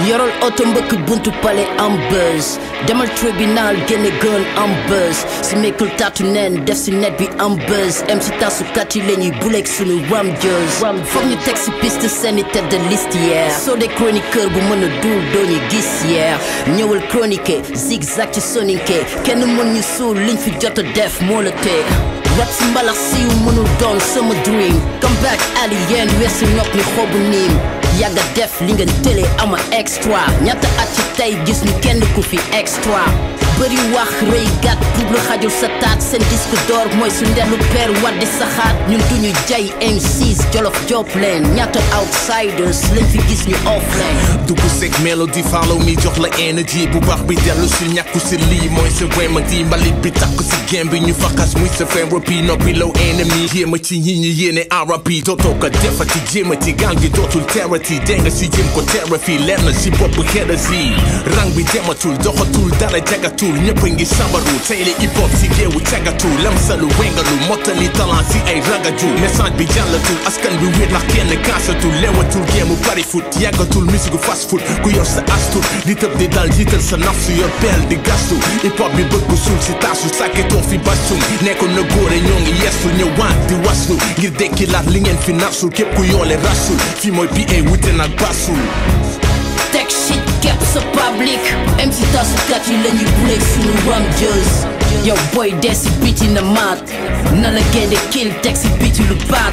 yorol oto mbëkk buntu pale am buzz demal tribunal génne gën am buzz si mekkul taatu neen def si net bi am buzz em si tasukat yi la ñuy buleeg sunu ram jëz foog ñu teg si piste seeni tête de liste yeer soo dee chroniqueur bu mën a duul doo ñu gis yeer ñëwal chroniquer zigzag ci soninke kenn mën ñu suul liñ fi jot a def moo la tee rap si mbalax siiw mënul doon sama dream come back alien weesu nopp ni xobu niim yàgga def li nga télé ama extra ñaata at ci tey gis ñu kenn ku fi extra bëri wax rëy gàtt double xajul sa taat seen disque d'or mooy su ndellu peer waddi saxaat ñun duñu jay M6 jolof job leen ñaata outsiders lañ fi gis ñu off leen dugg seg mélodie follow me jox la énergie bu baax bi dellu si ñàkku si lii mooy sa remedy mbalit bi takk si game bi ñu faxas muy sa therapy noppi low ennemi jéema ci ñi ñi yéene RAP dootoo ko defati jéema ci gang gi dootul terati denga si jëm ko therapy leer na si bopp xeda si rang bi dematul doxatul dara jagatul ñëpp a ngi sambaru tey la hip hop si géewu cagatu lamsalu wengalu mottali talent si ay ragaju message bi jàllatul askan bi wéet la kenn kaasatul lewatul géemu bari foot yàggatul musique fast food ku yor sa astur di tëb di dal jiital sa nafsu yor peel di gastu hip hop bi bëgg suul si taasu sàkketoo fi basum nekkoon na góore ñoo ngi yestu ñëwaat di waslu ngir dekki laat li ngeen fi nafsul képp ku yoole rasul fi mooy bi ay wute nag basul teg shit képp sa public MC tasukat yi la ñuy buleeg sunu ram jëz yow boy dee si biti na maat na la génde kill teg si biti lu baat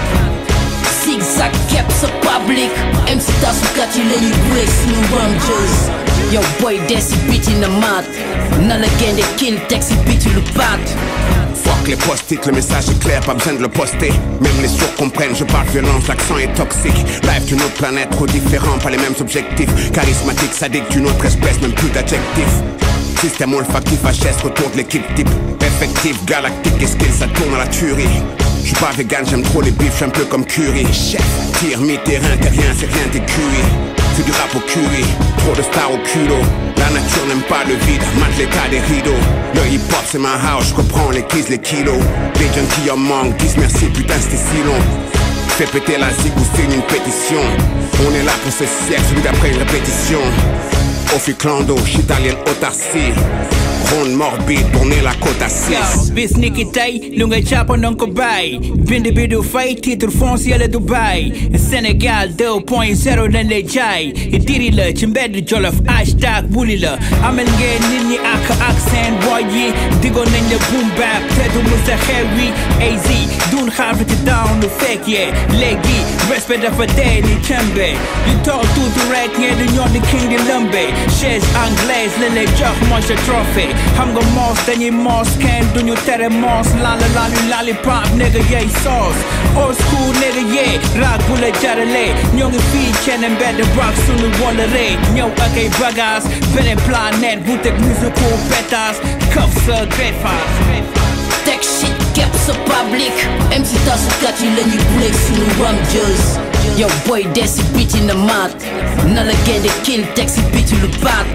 zigzag képp sa public MC tasukat yi la ñuy buleeg sunu ram jëz yow boy dee si biti na maat na la génde kill teg si biti lu baat Fuck les post-it, le message est clair, pas besoin de le poster. Même les sourds comprennent, je parle violence, l'accent est toxique. Live d'une autre planète, trop différent, pas les mêmes objectifs. Charismatique, sadique d'une autre espèce, même plus d'adjectifs. Système olfactif, HS, retour de l'équipe type. Effectif, galactique, et skill, ça tourne à la tuerie. Je suis pas vegan, j'aime trop les bifs, j'suis un peu comme curry. Chef, tir, mi-terrain, t'es rien, c'est rien, t'es cuit. Fais du rap au curry, trop de stars au culot. La nature n'aime pas le vide, mate l'état des rideaux. Le hip hop c'est ma house, je reprends les keys, les kilos. Les jeunes qui en manquent disent merci, putain c'était si long. Fais péter la zig ou signe une pétition. On est là pour ce siècle, celui d'après une répétition. Ophiclando, chitalienne autarcie. Ronde morbide, tourner la côte à 6. bis ni ki tey lu nga jàpp nanga ko bàyyi bind bi du fay titre foncier la Dubaï Sénégal 2.0 lañ lay jaay diri la ci mbedd jolof hashtag buli la amal ngeen nit ñi ak ak seen boy yi digoon nañ la boom bap te du musa xew wi AZ dun xaar ci down lu fekk yee léegi respect dafa dee ni cembe di toog tuuti rek ngeen di ñoom di king di lëmbe chaise anglaise lañ lay jox mooy sa trophée xam nga moos dañuy moos kenn duñu tere moos laala laali laali pop nigga yey sauce old school nigga yee raag bu la jarale ñoo ngi fii cene mbedd rock sunu wala ree ñëw ak ay bagage beneen planète bu teg musical pétas këf sa great fast teg shit képp sa public MC tasukat yi la ñuy buleeg sunu ram jëz yow boy dee si biti na maat na la génde kill teg si biti lu baat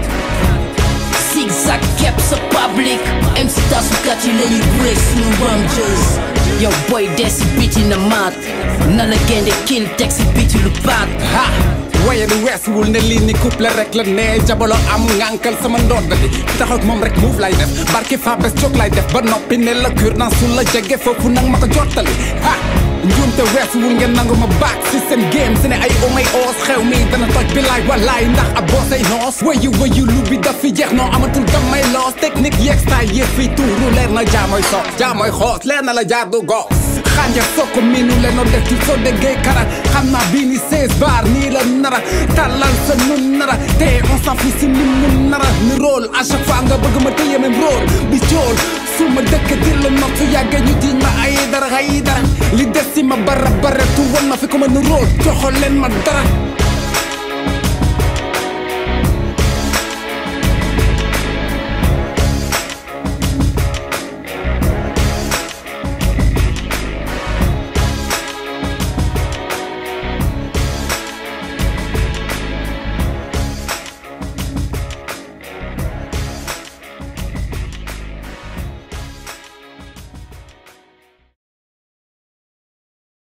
zigzag képp sa public MC tasukat yi la ñuy buleeg sunu ram jëz yow boy dee si biti na maat na la génde kill teg si biti lu baat ha waye du weesuwul ne lii ni couple rek la ne jabolo am ngànkal sama ndodd di taxaw ak moom rek move lay def barki fa bes jóg lay def ba noppi ne la cure dans su la jege foofu nag ma ko jottali ha njuumte weesuwul ngeen nangu ma baak si seen game si ne ay omay oos xew mi dana toj bi laay walaay ndax ab boosay noos wayu wayu lu bi daf fi jeex noo amatul damay loos technique yeeg style yëpp fi tuuru leer na jaamoy soos jaamoy xoos leer na la jaar du goos xanja soo ko miinu lenoo def ci soo déggee kara xam naa bii ni 16 bar nii la nara tàllal sa nun nara te on s'en fout si ni mun nara ni rôle à chaque fois nga bëgg ma téye même rôle bi cool su ma dëkk di la not su yàggee ñu diñ ma ay dara ay dara li des si ma bara bara tu won ma fi ko ma ni rôle joxo leen ma dara